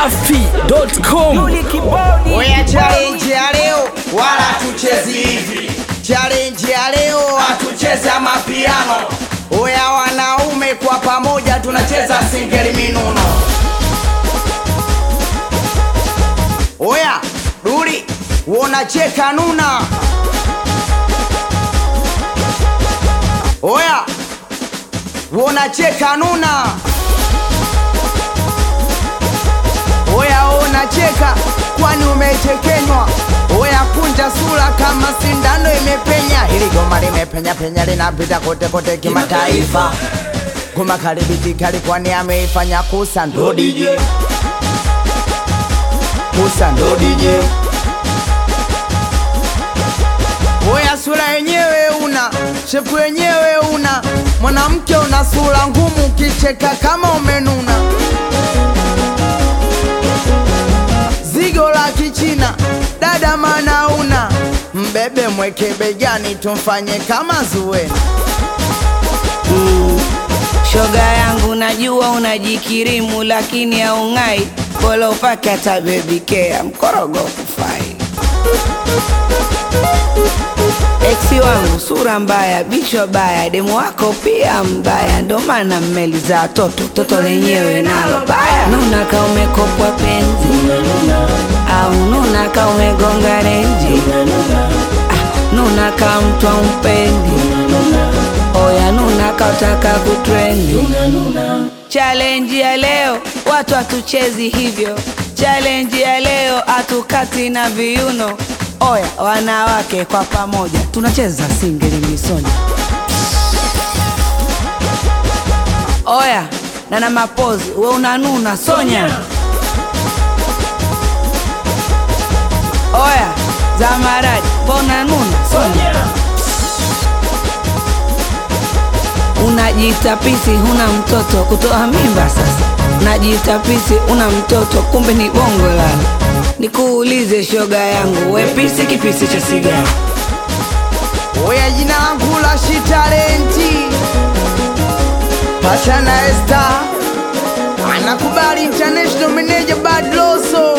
dachimsafi.com Oya, challenge ya leo wala tuchezi hivi, challenge ya leo hatucheza mapiano. Oya, wanaume kwa pamoja tunacheza singeli minuno. Oya, duli unacheka nuna. Oya, unacheka nuna. Oya unacheka kwani umechekenywa? Oya kunja sura kama sindano imepenya. Hili goma limepenya penya linapita kote kote kimataifa. Goma karibiti kali kwani ameifanya kusa ndo DJ. Kusa ndo DJ. Oya sura yenyewe una, shepu yenyewe una, mwanamke una sura ngumu, ukicheka kama umenuna. zigo la kichina dada mana una mbebe mweke begani tumfanye kama zuena Shoga yangu najua unajikirimu lakini haung'ai, bora upake hata baby care, mkorogo kufai. Eksi wangu sura mbaya, bichwa baya, demu wako pia mbaya, ndo maana mmeli za toto, toto lenyewe nalo baya. Nuna ka umekopwa penzi au nuna ka umegonga renji ah, nuna ka mtu ampendi Oya nuna kautaka kutrendi Challenge ya leo watu hatuchezi hivyo Challenge ya leo hatukati na viuno Oya wanawake kwa pamoja tunacheza singeli misoni Oya na na mapozi we unanuna Sonya Oya Zamaradi mbona nuna Sonya Unajiita pisi huna mtoto kutoa mimba sasa. Unajiita pisi una mtoto kumbe ni bongo lala. Nikuulize shoga yangu, we pisi kipisi cha sigara? oya jina langu la shitalenti pachana esta anakubali international manager bad loso